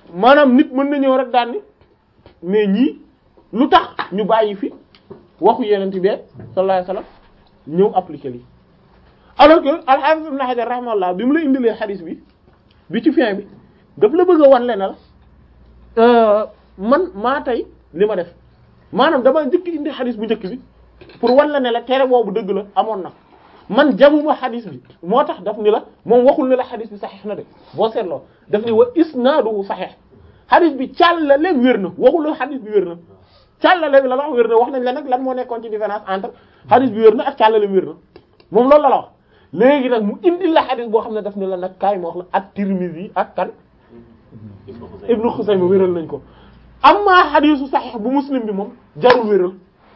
maanaam nit mën na ñëw rek daan ni mais ñii lu tax ñu bàyyi fi waxu yeneen bi sallallahu alayhi wasallam ñëw appliquer lii alors que al-Hafiz Ibn Hajar rahimahullah bi mu la indilee xadis bi bi ci fin bi daf la bëgg a wan leen la man maa tey li ma def maanaam dama njëkk indi xadis bu njëkk bi pour wan la ne la tere boobu dëgg la amoon na man jamuma xadis bi moo tax daf ni la moom waxul ne la xadis bi saxiix na de boo seetloo daf ni wa isnaaduhu saxiix xadis bi càllale wér na waxul la xadis bi wér na càllale bi la wax wér na wax nañ la nag lan moo nekkoon ci différence entre xadis bi wér na ak càllale wér na moom loolu la la wax léegi nag mu indi la xadis boo xam ne daf ni la nag kaay ma wax la at Tirmidhi ak kan Ibnu Xusayma wéral nañ ko amma xadisu saxiix bu muslim bi moom jarul wéral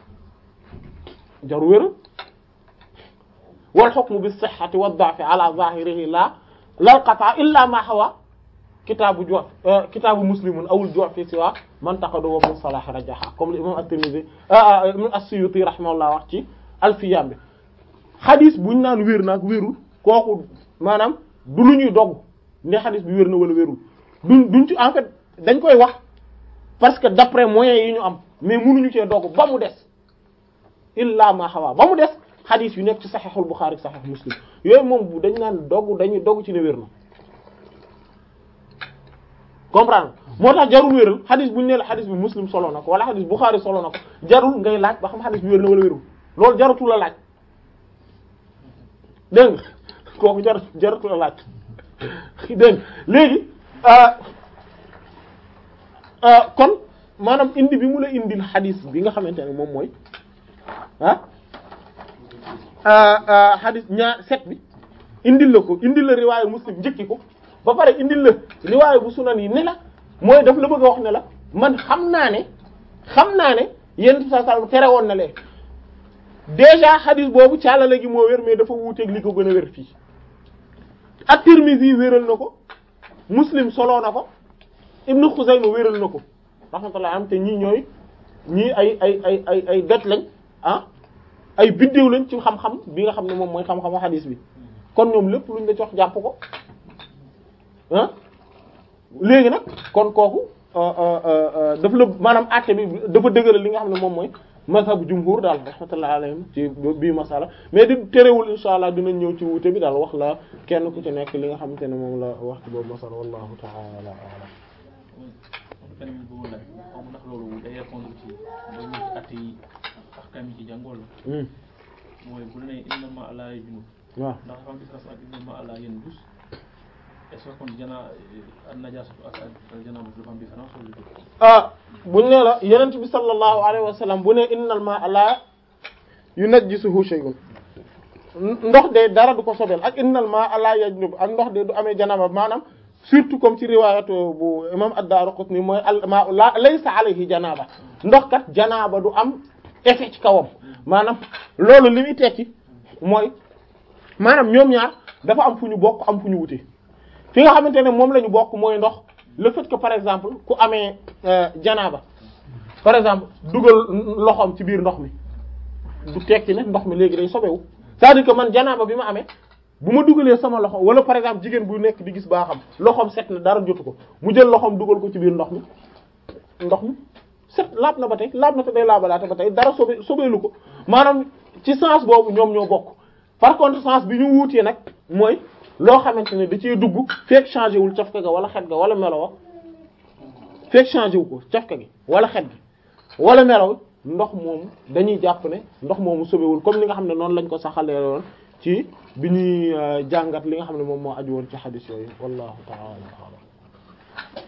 jarul wéral wal hukmu bis sihhati wad da'fi ala zahirihi la lal qata illa ma hawa kitaabu ju kitaabu muslimun awul ju fi siwa man taqadu wa min salah rajaha comme l'imam at-Tirmidhi as-Suyuti rahimahullah wax ci alfiyam bi xadis buñ naan wér naag wérul kooku maanaam du lu ñuy dogg ne xadis bi wér na wala wérul duñ duñ ci en fait dañ koy wax parce que d'après moyens yi ñu am mais mënuñu cee dogg ba mu des illa ma hawa ba mu des xadis yu nekk ci saxiixul Buxaari saxiix Muslim yooyu moom bu dañ naan dogg dañuy dogg ci ne wér na comprendre moo tax jarul wéral xadis bu ñu nee la xadis bi Muslim solo na ko wala xadis Buxaari solo na ko jarul ngay laaj ba xam xadis bi wér na wala wérul loolu jarutu la laaj dégg nga kooku jar jarutu la laaj dégg nga léegi kon maanaam indi bi mu la indil xadis bi nga xamante ne moom mooy ah xadis ñaar set bi indil la ko indil la riwaayu muslim njëkki ko ba pare indil la riwaayu bu sunan yi ne la mooy daf la bëgg a wax ne la man xam naa ne xam naa ne yenn saa saa tere woon na leen déjà xadis boobu caalale gi moo wér mais dafa wuuteeg li ko gën a wér fii at-Tirmidhi wéral na ko muslim soloo na ko Ibnu Xuzayma wéral na ko rahmatullah am te ñii ñooy ñii ay ay ay ay ay doj lañ ah ay biddéew lañ ci xam-xam bi nga xam ne moom mooy xam-xamu xadis bi kon ñoom lépp luñ la jox jàpp ko ah léegi nag kon kooku dafa la maanaam àtte bi dafa dëgëral li nga xam ne moom mooy mazhabu jumhur daal rahmatullah alayhim ci bii masala mais di terewul insha allah dinañ ñëw ci wuute bi daal wax la kenn ku ci nekk li nga xamante ne moom la wax ci boobu masala wallahu ta'ala a'lam beneen bi bëggoon laaj xaw ma ndax loolu day répondre ci ba ñu ci at yi ahkam yi ci jàngool la mooy bu ne innama ala junub waaw ndax dafa am différence ak innama ala yanjus est-ce que kon jana an najasatu ak ak janaba dafa am différence wala du ah buñ ne la yenent bi sallallahu alayhi wa sallam bu ne innal ma'a la yunajjisuhu shay'un ndox de dara du ko sobeel ak innal ma'a la yajnub ak ndox de du amee janaba maanaam surtout comme ci riwaayatu bu imam ad-Daraqutni mooy al ma'u la laysa alayhi janaba ndox kat janaba du am effet ci kawam maanaam loolu li muy tekki mooy maanaam ñoom ñaar dafa am fu ñu bokk am fu ñu wute fi nga xamante ne moom la ñu bokk mooy ndox le fait que par exemple ku amee janaaba par exemple dugal loxoom ci biir ndox mi du tekki ne ndox mi léegi day sobewu c'est-à-dire que man janaaba bi ma amee bu ma dugalee sama loxo wala par exemple jigéen bu nekk di gis baaxam loxoom set na dara jotu ko mu jël loxoom dugal ko ci biir ndox mi ndox mi set laab na ba tey laab na te day laabalaate ba tey dara sobe sobeelu ko maanaam ci sens boobu ñoom ñoo bokk par contre sens bi ñu wuutee nag mooy loo xamante ne da cee dugg fekk changé wul cafka ga wala xet ga wala melo fekk changé wu ko cafka gi wala xet gi wala melo ndox moomu dañuy jàpp ne ndox moomu sobewul comme li nga xam ne noonu lañ ko saxalee woon ci bi ñuy jàngat li nga xam ne moom moo aju woon ci xadis yooyu wallahu ta'ala a'lam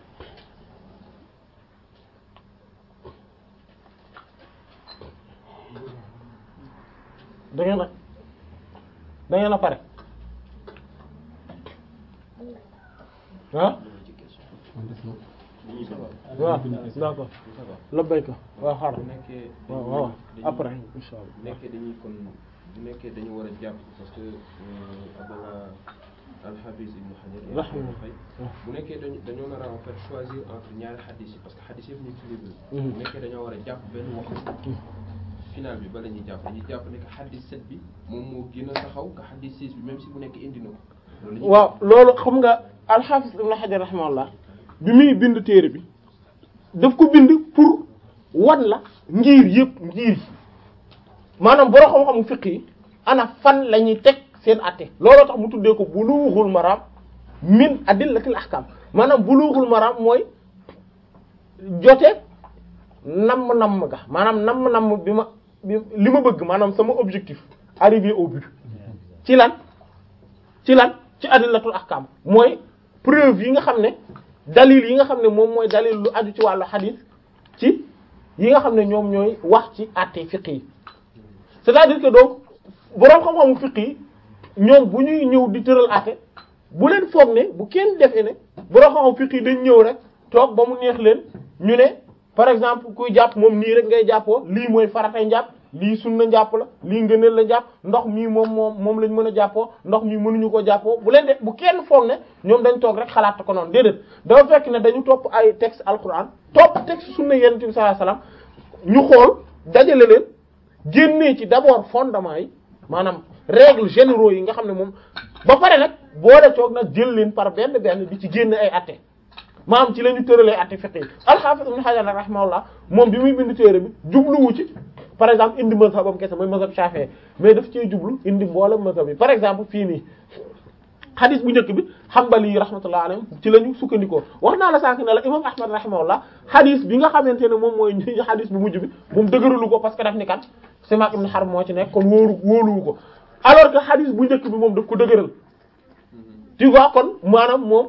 da ngeen a da ngeen a pare ah waaw d'accord labbayka waaw xaaral bu nekkee waaw waaw après insha bu Allah nekkee dañuy kon bu nekkee dañu war a jàpp parce que Abdallah al-Hafiz Ibn Hajar Rahimahullah. fay bu nekkee dañu dañoo nar a en fait choisir entre ñaari xadis yi parce que xadis yëpp ñu ngi ci livre bi Mhm. bu nekkee dañoo war a jàpp benn wax final bi ba la ñuy jàpp dañuy jàpp ne que xadis 7 bi moom moo gën a taxaw que xadis 6 bi même si bu nekk indi na ko loolu la ñuy waaw loolu xam nga al-Hafiz Ibn Hajar rahimahullah bi muy bind téere bi daf ko bind pour wan la ngir yëpp ngir yi maanaam borom xam-xamu fiqh yi ana fan la ñuy teg seen atte looloo tax mu tuddee ko bulughul maram min adillatil ahkam maanaam bulughul maram mooy jote namm-namm ga maanaam namm-namm bi ma bi li ma bëgg maanaam sama objectif arriver au but ci lan ci lan ci adillatul ahkam mooy preuve yi nga xam ne dalil yi nga xam ne moom mooy dalil lu aju ci wàllu hadith ci yi nga xam ne ñoom ñooy wax ci atte fiqh yi c'est-à-dire que donc boroom xam-xamu fiqh yi ñoom bu ñuy ñëw di tëral atte bu leen foog ne bu kenn defee ne boroom xam-xamu fiqh yi dañ ñëw rek toog ba mu neex leen ñu ne par exemple kuy jàpp moom nii rek ngay jàppoo lii mooy faratay njàpp lii sunna njàpp la lii ngëneel la njàpp ndox mii moom moom moom lañ mën a jàppoo ndox mii mënuñu ko jàppoo bu leen def bu kenn foog ne ñoom dañ toog rek xalaat ko noonu déedéet dafa fekk ne dañu topp ay texte alquran topp texte sunna yonent bi sallallahu alayhi wasallam ñu xool dajale leen génnee ci d'abord fondement yi maanaam règles généraux yi nga xam ne moom ba pare nag boole toog nag jël leen par benn benn di ci génne ay atte maanaam ci la ñu tëralee atte fiqh yi al-Hafiz Ibn Hajar rahimahullah moom bi muy bind téere bi jubluwu ci par exemple indi mazhabam kese mooy mazhab Shafi'i mais daf cee jublu indi mboolem mazhab yi par exemple fii nii xadis bu njëkk bi Hanbali yi rahmatullah alayhim ci la ñu sukkandikoo wax naa la sànq ne la imam Ahmad rahimahullah xadis bi nga xamante ne moom mooy xadis bu mujj bi moom dëgëralu ko parce que daf ni kat Simak ibn Harb moo ci nekk kon wóoru wóoluwu ko alors que xadis bu njëkk bi moom daf ko dëgëral tu vois kon maanaam moom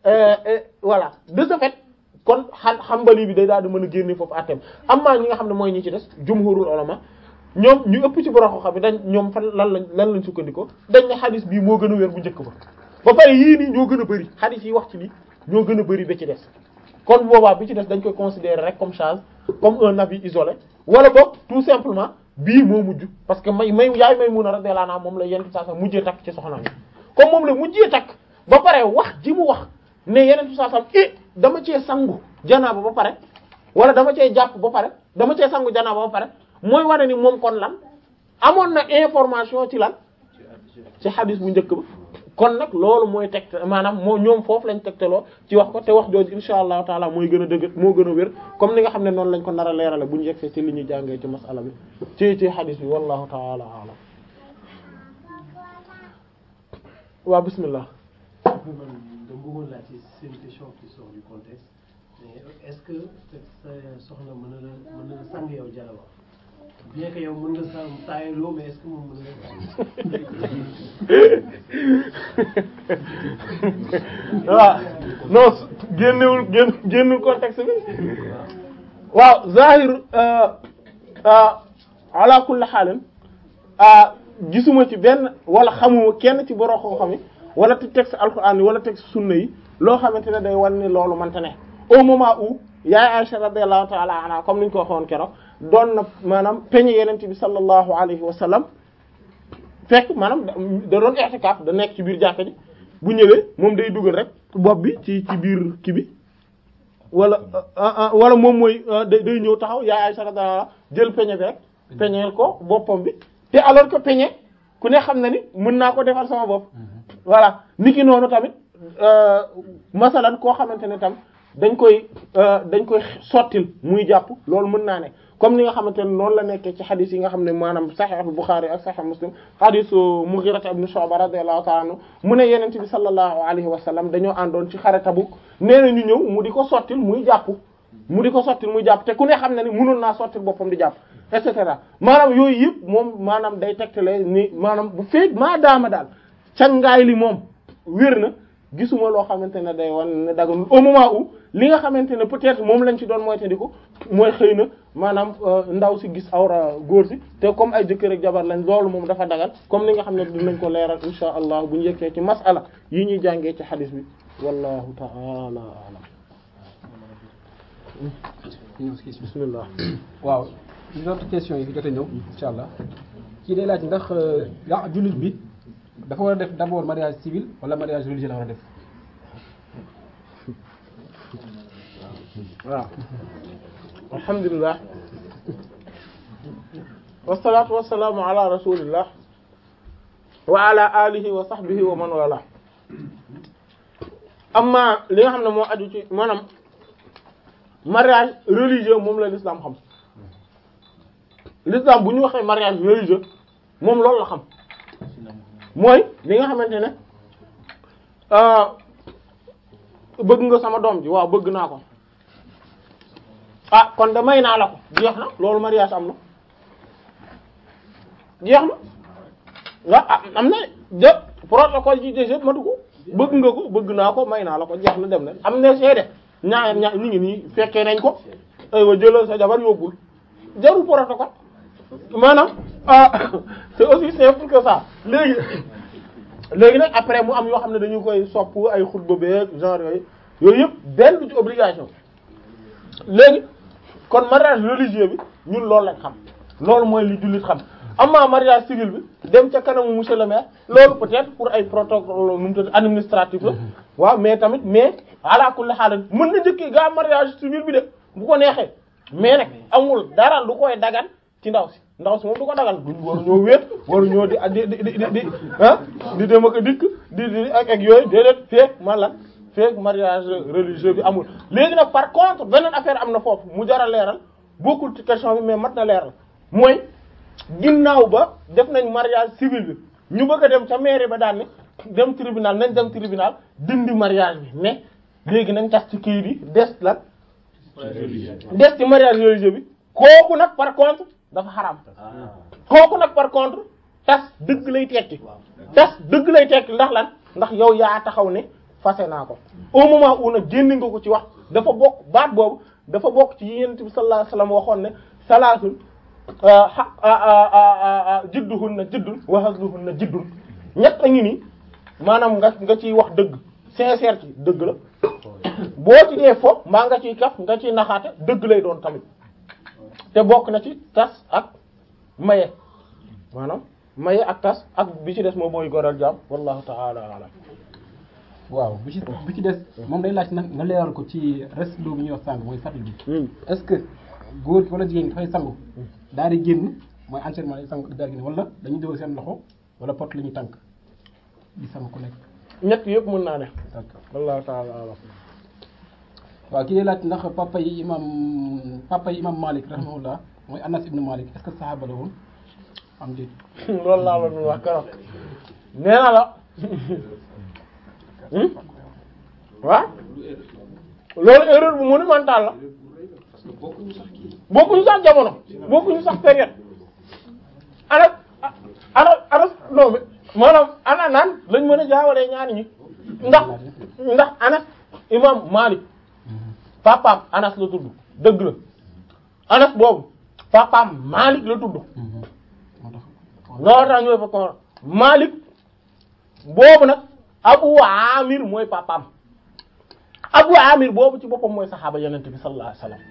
voilà de ce fait kon xan Hanbali bi day daal di mën a génne foofu àtteem amma ñi nga xam ne mooy ñi ci des jumhurul ulama ñoom ñu ëpp ci borom xam bi dañ ñoom fan lan lañ lan lañ sukkandikoo dañ ne xadis bii moo gën a wér bu njëkk ba ba pare yii nii ñoo gën a bëri xadis yi wax ci lii ñoo gën a bëri ba ci des kon boobaa bi ci des dañ koy considérer rek comme charge comme un avis isolé wala boog tout simplement bii moo mujj parce que may may yaay may mun a radiyallahu anha moom la yenn saa sa mujjee takk ci soxnaam yi comme moom la mujjee takk ba pare wax ji mu wax ne yeneen saa sam i dama cee sangu janaaba ba pare wala dama cee jàpp ba pare dama cee sangu janaaba ba pare mooy wane ni moom kon lan amoon na information ci lan ci xadis bu njëkk ba kon nag loolu mooy tegte maanaam moo ñoom foofu lañ tegteloo ci wax ko te wax jooju insha allahu taala mooy gën a dëgg moo gën a wér comme ni nga xam ne noonu lañ ko nar a leerale bu ñu yegsee ci li ñuy jàngee ci masala bi ci ci xadis bi wallahu taala alam waaw bismillah man dama bëggoon laaj ci c'est une question qui sort du contexte mais est-ce que sa soxna mën na la mën na la sang yow jaraba bien que yow mën nga sa taayaloo mais est-ce que moom mën na waaw non génnewul génn génnul contexte bi waaw zahir ala kulli xaalin gisuma ci benn wala xamuma kenn ci borom xam-xam yi wala ci texte alquran yi wala texte sunna yi loo xamante ne day wan ni loolu mënta ne au moment où yaay Aisha radiyallahu ta'ala anha comme ni ñu ko waxoon keroog doon na maanaam peñe yenente bi sallallahu alayhi wa sallam fekk maanaam da doon i'tikaf da nekk ci biir jàkka ji bu ñëwee moom day dugal rek bopp bi ci ci biir kii bi wala wala moom mooy day day ñëw taxaw yaay Aisha radiyallahu anha jël peñe bi rek peñeel ko boppam bi te alors que peñe ku ne xam na ni mën naa ko defal sama bopp voilà niki noonu tamit masalan koo xamante ne tam dañ koy dañ koy sottil muy jàpp loolu mën naa ne comme ni nga xamante ne noonu la nekkee ci xadis yi nga xam ne maanaam Sahih Bukhari ak Sahih Muslim xadisu Mughira ibn Shu'ba radiyallahu ta'ala anhu mu ne yenente bi sallallahu alayhi wa sallam dañoo àndoon ci xare Tabuk nee na ñu ñëw mu di ko sottil muy jàpp mu di ko sottil muy jàpp te ku ne xam ne ni mënoon naa sottil boppam di jàpp et cetera maanaam yooyu yëpp moom maanaam day tegtale ni maanaam bu feeg maa daama daal cangaay li moom wér na gisuma loo xamante ne day wan ne daganul au moment où li nga xamante ne peut-être moom lañ ci doon moytandiku mooy xëy na maanaam ndaw si gis awra góor si te comme ay jëkkër ak jabar lañ loolu moom dafa dagal comme ni nga xam ne dinañ ko leeral insha allah bu ñu yeggee ci masala yi ñuy jàngee ci xadis bi wallahu ta'ala a'lam bismillah waaw une autre question yi fi jot a ñëw insha allah kii day laaj ndax yaa jullit bi dafa war a def d'abord mariage civil wala mariage religieux la war a def waaw alhamdulilah wasalaatu wasalaamu ala rasulillah wa ala alihi wa sahbihi wa man wala amma li nga xam ne moo aju ci maanaam mariage religieux moom la l'islam xam l'islam bu ñu waxee mariage religieux moom loolu la xam mooy li nga xamante ne ah, bëgg nga sama doom ji waaw bëgg naa ko ah kon da may naa la ko jeex na loolu mariage am na jeex na nga am na de protocole ji déjà matu ko bëgg nga ko bëgg naa ko may naa la ko jeex na dem na am na seede ñaar ñaar ñu ngi nii fekkee nañ ko aywa jëlal sa jabar yóbbul jarul protocole maanaam ah c'est aussi simple que ça léegi léegi nag après mu am yoo xam ne dañu koy sopp ay xutba beeg genre yooyu yooyu yëpp benn du ci obligation léegi kon mariage religieux bi ñun loolu lañ xam loolu mooy li jullit xam amma mariage civil bi dem ca kanamu monsieur le maire loolu peut-être pour ay protocole nu mu tudd administratif la waaw mais tamit mais ala kulli haal mën na njëkkee gaa mariage civil bi de bu ko neexee mais nag amul dara lu koy dagan ci ndaw si ndaw si moom du ko dagan duñ waru ñoo wéet waru ñoo di di di di di ah di dem ak a dikk di di ak ak yooyu déedéet feek man la feek mariage religieux bi amul léegi nag par contre beneen affaire am na foofu mu jar a leeral bokkul ci question bi mais mat na leeral mooy ginnaaw ba def nañ mariage civil bi ñu bëgg a dem ca mairie ba daan ne dem tribunal nañ dem tribunal dindi mariage bi mais léegi nañ tas ci kii bi des lan des ci mariage religieux bi kooku nag par contre dafa xaram kooku nag par contre tas dëgg lay tekki tas dëgg lay tekki ndax lan ndax yow yaa taxaw ne fase naa ko au moment où nag génn nga ko ci wax dafa bokk baat boobu dafa bokk ci yonent bi sallallahu alayhi wasallam waxoon ne salaatul jidduhunna jiddun wa hazluhunna jiddun ñett a ngi nii maanaam nga nga ciy wax dëgg sincère ci dëgg la boo ci dee fo mbaa nga ciy kaf nga ciy naxaate dëgg lay doon tamit te bokk na ci tas ak maye maanaam maye ak tas ak bi ci des moom mooy goral jaam wallahu ta'ala a'lam waaw bi ci bi ci des moom day laaj nag nga leeral ko ci reste bi ñuy wax sànq mooy fàttali bi est-ce que góor gi wala jigéen gi dafay sangu daal di génn mooy entièrement day sangu daal di génn wala dañuy déglu seen loxo wala pot la ñuy tànk di sangu ku nekk ñett yëpp mën naa ne d'accord wallahu ta'ala a'lam waaw kii day laaj ndax papa yi imam papa yi imam Malik rahimahullah mooy Anas ibn Malik est-ce que saxaaba la woon am déet loolu laa la doon wax keroog nee na la waaw loolu erreur bu monumentale la parce que bokkuñu sax kii bokkuñu sax jamono bokkuñu sax période ana ana ana non mais maanaam ana naan lañ mën a jaawalee ñaari ñi ndax ndax Anas imam Malik papaam Anas la tudd dëgg la Anas boobu papaam Malik la tudd moo tax loolu tax ñooy fa ko Malik boobu nag Abu Amir mooy papaam Abu Amir boobu ci boppam mooy saxaaba yonent bi sallallahu alayhi wasallam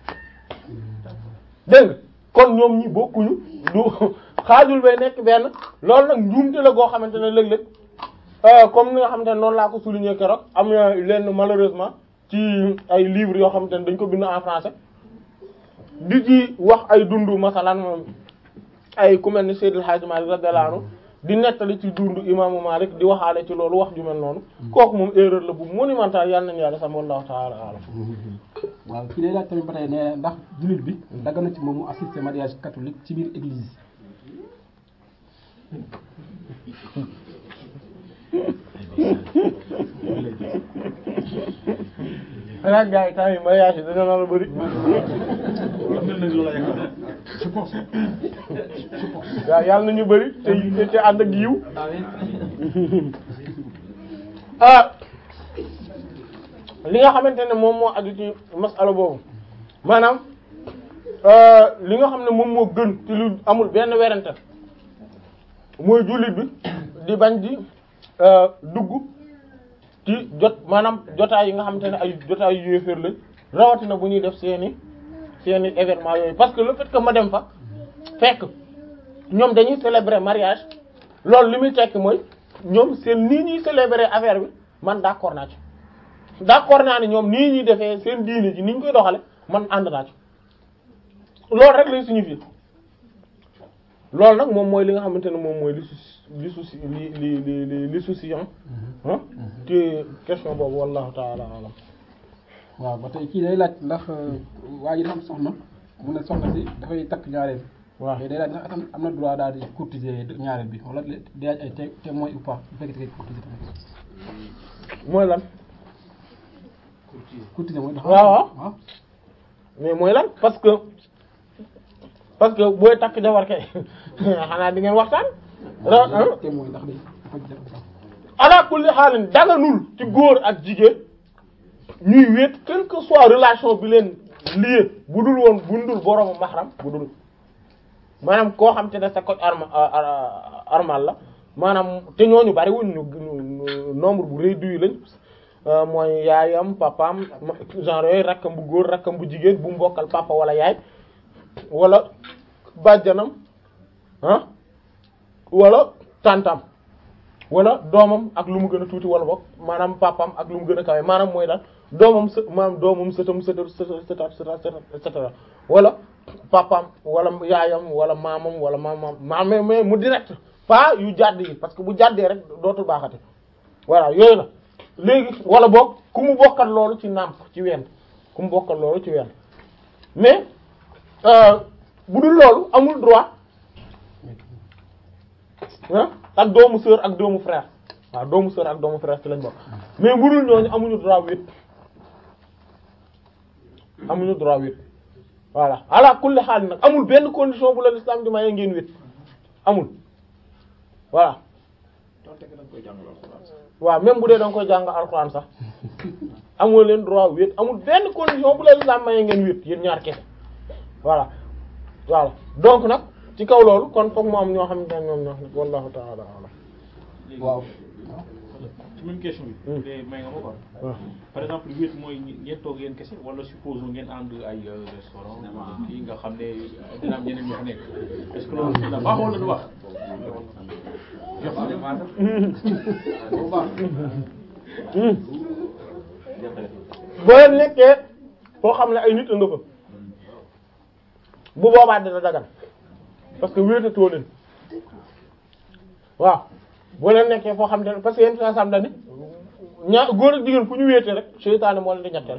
dégg nga kon ñoom ñi bokkuñu du xaajul bay nekk benn loolu nag njuumte la goo xamante ne léeg-léeg euh, comme ni nga xamante ne noonu laa ko souligner keroog am na leen malheureusement ci ay livres yoo xamante ne dañ ko bind en français di ci wax ay dundu masalan moom ay ku mel ni Seydil Hadji Malick radiyallahu anhu di nettali ci dundu imaamu Malik di waxaale ci loolu wax ju mel noonu kooku moom erreur la bu monumental yàlla nañu yàlla sam wallahu ta'ala alam waaw kii day laaj tamit ba tey ne ndax jullit bi dagg na ci moom mu assister mariage catholique ci biir église xanaa gars yi temps yi mariage yi dañoo nar a bëri waaw yàlla nañu bëri te te ànd ak yiw ah li nga xamante ne moom moo aju ci masala boobu maanaam euh, li nga xam ne moom moo gën ci lu amul benn werante mooy jullit bi di bañ di euh, dugg ci jot maanaam jotaay yi nga xamante ne ay jotaay yu yéeféer lañ rawatina bu ñuy def seeni seeni événement yooyu parce que le fait que ma dem fa fekk ñoom dañuy célébrer mariage loolu li muy tekki mooy ñoom seen nii ñuy célébrer affaire bi man d'accord naa ci d'accord naa ne ñoom nii ñuy defee seen diine ji ni ñu koy doxale man ànd naa ci loolu rek lay signifier loolu nag moom mooy li nga xamante ne moom mooy li su li souci li li li li li souciant ah te question boobu wallahu taala alam waaw ba tey kii day laaj ndax waa ji dafa am soxna mu ne soxna si dafay takk ñaareel waaw mais day laaj ndax am na droit daal di courtiser ñaareel bi wala day laaj ay té- témoin ou pas bu fekkee da ngay courtiser tamit mooy lan courtiser mooy dafa waaw waaw. waaw mais mooy lan parce que parce que booy takk jabar kay xanaa di ngeen waxtaan ra ah témoin ndax day dafa jar ou pas ala kulli xaalin daganul ci góor ak jigéen ñuy wéet quelle que soit relation bi leen lié bu dul woon bu dul boroomu mahram bu dul maanaam koo xam te ne sa ko arma armal la maanaam te ñooñu bari wuñ ñu ñu- nombre bu réduit lañ euh, mooy yaayam papaam ma- genre yooyu rakkam bu góor rakkam bu jigéen bu mbokkal papa wala yaay wala bàjjanam ah wala tantam wala doomam ak lu mu gën a tuuti wala boog maanaam papam ak lu mu gën a kawe maanaam mooy daal doomam së maanaam doomam sëtam sëtam sëtam sëtam et cetera wala papam wala yaayam wala maamam wala maamam maam mais mais mu direct pas yu jàdd yi parce que bu jàddee rek dootul baaxati voilà yooyu la léegi wala boog ku mu bokkal loolu ci nàmp ci ween ku mu bokkal loolu ci ween mais euh, bu dul loolu amul droit ah ak doomu sœur ak doomu frère waaw doomu sœur ak doomu frère ci lañ bokk mais bu dul ñooñu amuñu droit wét amuñu droit wét voilà ala kulli xaal nag amul benn condition bu la l'islam di maye ngeen wét amul voilà donte que da nga koy jàngal alxuraan sax. waaw même bu dee da nga koy jàng alxuraan sax amul leen droit wét amul benn condition bu la l'islam maye ngeen wét yéen ñaar kese voilà voilà donc nag ci kaw loolu kon foog mu am ñoo xam ne ñoom ñoo xam ne wallahu ta'ala a'lam léegi waaw ci même question bi. Hmm. te may nga ma quoi. waaw par exemple wéet mooy ñi- ngeen toog yéen kese wala supposons ngeen ànd ay euh, restaurant kii nga xam ne dina am ñeneen ñu fa nekk est-ce que loolu dina baax wala du baax. bu baax boo leen nekkee foo xam ne ay nit a nga fa bu boobaa dina dagan parce que wéetatoo leen waaw boo leen nekkee foo xam ne parce que yéen saa sam dani ñaa góor ak jigéen fu ñu wéete rek seytaane moo leen di ñetteel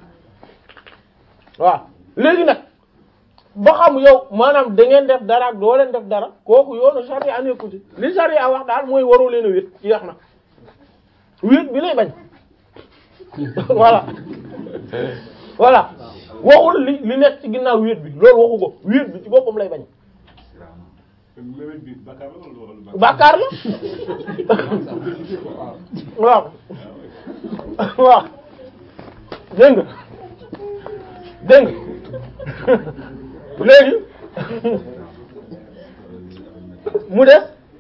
waaw léegi nag ba xam yow maanaam da ngeen def dara ak doo leen def dara kooku yoonu charia nekku ci li charia wax daal mooy waroo leen a wéet ci yax na wéet bi lay bañ voilà voilà waxul li li nekk ci ginnaaw wéet bi loolu waxu ko wéet bi ci boppam lay bañ mébét bi bàkkaar la wala wala bàkkaar la waaw waaw dégg nga dégg nga léegi mu des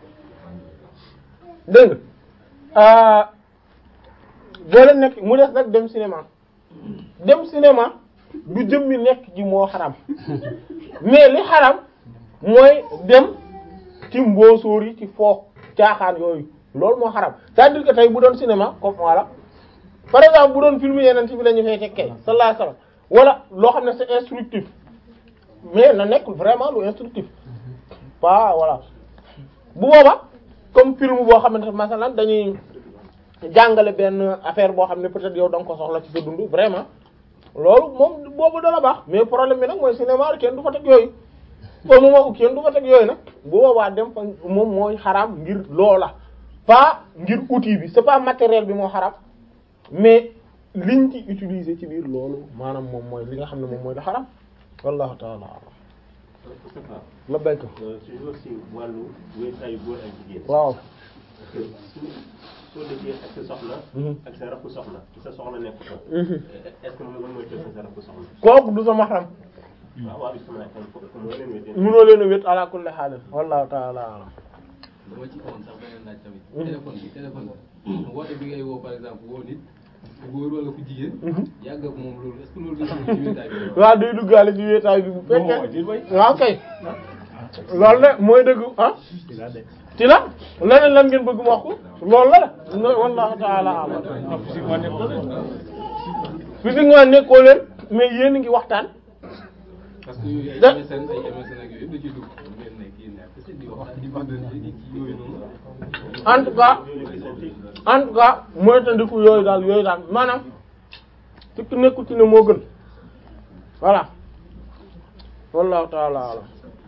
dégg nga boo leen nekk mu des nag dem cinéma dem cinéma du jëmmi nekk ji moo xaram mais li xaram mooy dem ci mboosóor yi ci foo caaxaan yooyu loolu moo xaram c'est-à-dire que tey bu doon cinéma comme voilà par exemple bu doon film yeneen ci bi la ñu fay tekkee sallallahu alayhi wasallam wala loo xam ne c'est instructif mais na nekk vraiment lu instructif pas voilà bu booba comme film boo xamante ne masalan dañuy jàngale benn affaire boo xam ne peut-être yow da nga ko soxla ci sa dund vraiment loolu moom boobu dana baax mais problème bi nag mooy cinéma kenn du fa teg yooyu au moment où kenn du fa teg yooyu nag bu boobaa dem fa moom mooy xaraam ngir loola pas ngir outil bi c'est pas matériel bi moo xaraam mais liñ ci utiliser ci biir loolu maanaam moom mooy li nga xam ne moom mooy la xaraam wallahu ta'ala a'lam la béyko toujours si wàllu wéetaayu góor ak jigéen. waaw parce que su soo dëkkee ak sa soxna. ak sa rakku soxna sa soxna nekk ko. est-ce que moom mooy tëdd sa rakku soxna. kooku du sa mahram waaw waaw bisimilah kon foofu mooy leen wéetee. mënoo leen a wét ala kulli haal wallahu ta'ala a'lam dama ci amoon sax beneen laaj tamit. téléphone bi téléphone bi. woote bi ngay woo par exemple woo nit ku góor wala ku jigéen. yàgg ak moom loolu est-ce que loolu dafa ci wéetaay bi. waaw day duggaale ci wéetaay bi bu fekkee waaw kay loolu la mooy dëgg ah ci la leneen lan ngeen bëgg mu wax ko loolu la la no wallahu ta'ala a'lam physiquement nekkul physiquement nekkoo leen mais yéen a ngi waxtaan parce que yooyu ay Da- MSN ay MSN ak yooyu yëpp da ciy dugg. ngeen nekk yéen ñaar kese. kese di wax di wax di yooyu noonu en tout cas en tout cas moytandiku yooyu daal yooyu daal maanaam tukki nekkul ci ne moo gën voilà wallahu taala alam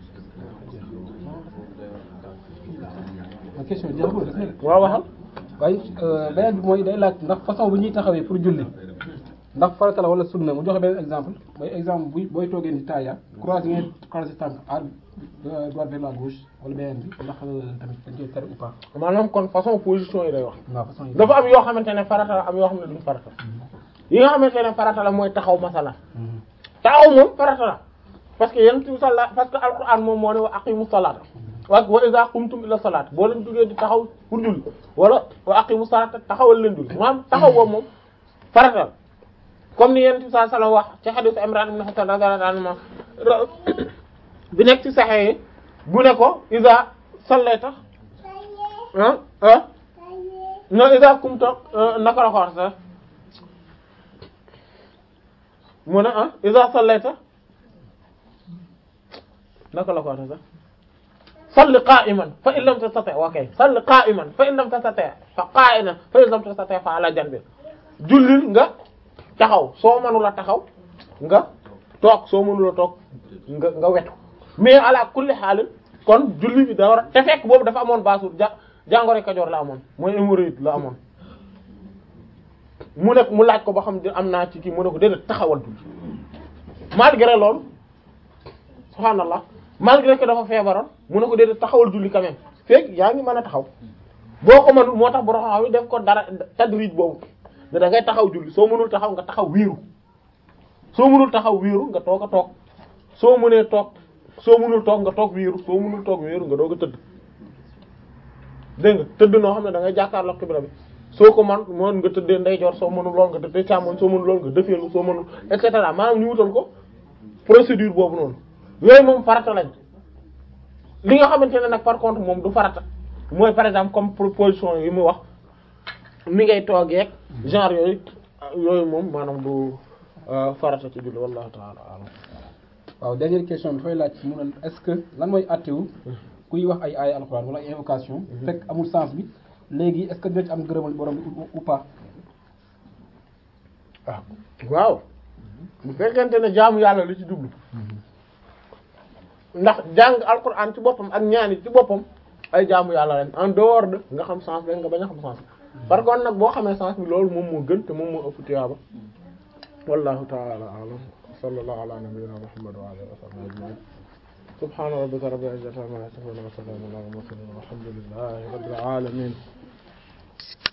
ma question jeexagul des na de. waaw waxal waaye beneen bi mooy day laaj ndax façon bu ñuy taxawee pour julli ndax farata la wala sunna mu joxe beneen exemple mooy exemple buy booy toogee ni taaya croisé ngeen croisé tànk à droite vers la gauche wala beneen bi ndax tamit dañ koy tere ou pas maanaam kon façon position yi day wax waaw façon yi dafa am yoo xamante ne farata la am yoo xam ne duñ farata yi nga xamante ne farata la mooy taxaw masala taxaw moom farata la parce que yéen ci salla parce que alquran moom moo ne wa aqimu salata wa wa iza qumtum ila salat boo leen duggee di taxaw pour julli wala wa aqimu salata taxawal leen julli maanaam taxaw boobu moom farata la comme ni yéen ci sa sala wax ci hadith Imran ibn Husayn radiyallahu anhu bi nekk ci saxee yi bu ne ko iza sallayta ah ah non iza qumta naka la ko wax sax mu ne ah iza sallayta naka la ko waxee sax salli qa'iman fa in lam tastati' wa kay salli qa'iman fa in lam tastati' fa qa'idan fa in lam tastati' fa ala janbi jullil nga taxaw soo mënula taxaw nga toog soo mënula toog nga nga wetu mais ala kulli xaal kon julli bi da war a te fekk boobu dafa amoon baasul ja jàngoro Kajoor la amoon mooy hémorroïde la amoon mu nekk mu laaj ko ba xam di am naa ci kii mu ne ko déedéet taxawal julli malgré loolu subhaanallah malgré que dafa feebaroon mu ne ko déedéet taxawal julli quand même fekk yaa ngi mën a taxaw boo ko mënul moo tax borom xam yi def ko dara tadrij boobu ne da ngay taxaw julli soo mënul taxaw nga taxaw wiiru soo mënul taxaw wiiru nga toog a toog soo mënee toog soo mënul toog nga toog wiiru soo mënul toog wiiru nga doog a tëdd dégg nga tëdd noo xam ne da ngay jàkkaarloo xibla bi soo ko man mën nga tëddee ndeyjoor soo mënul lool nga tëddee càmmoñ soo mënul lool nga defeelu soo mënul et cetera maanaam ñu wutal ko procédure boobu noonu yooyu moom farata lañ li nga xamante ne nag par contre moom du farata mooy par exemple comme proposition yi mu wax mi ngay toogeeg genre yooyu yooyu moom maanaam du farata ci julli wallahu ta'ala a'lam waaw dernière question bi dafay laaj mu ne est-ce que lan mooy attewu kuy wax ay ay alxuraan wala ay invocation fekk amul sens bi léegi est-ce que dina ci am gërëmal borom bi ou pas ah waaw bu fekkente ne jaamu yàlla li ci jublu ndax jàng alquran ci boppam ak ñaani ci boppam ay jaamu yàlla lañ en dehors de nga xam sens bi nga bañ a xam sens bi par contre nag boo xamee sens bi loolu moom moo gën te moom moo ëpp tiyaaba wallahu ta'ala a'lam sallallahu ala nabiyyina muhammad wa alihi wa sahbihi ajma'in subhana rabbika rabbil izzati amma yasifun wa salamun ala al mursalin walhamdulillahi rabbil alamin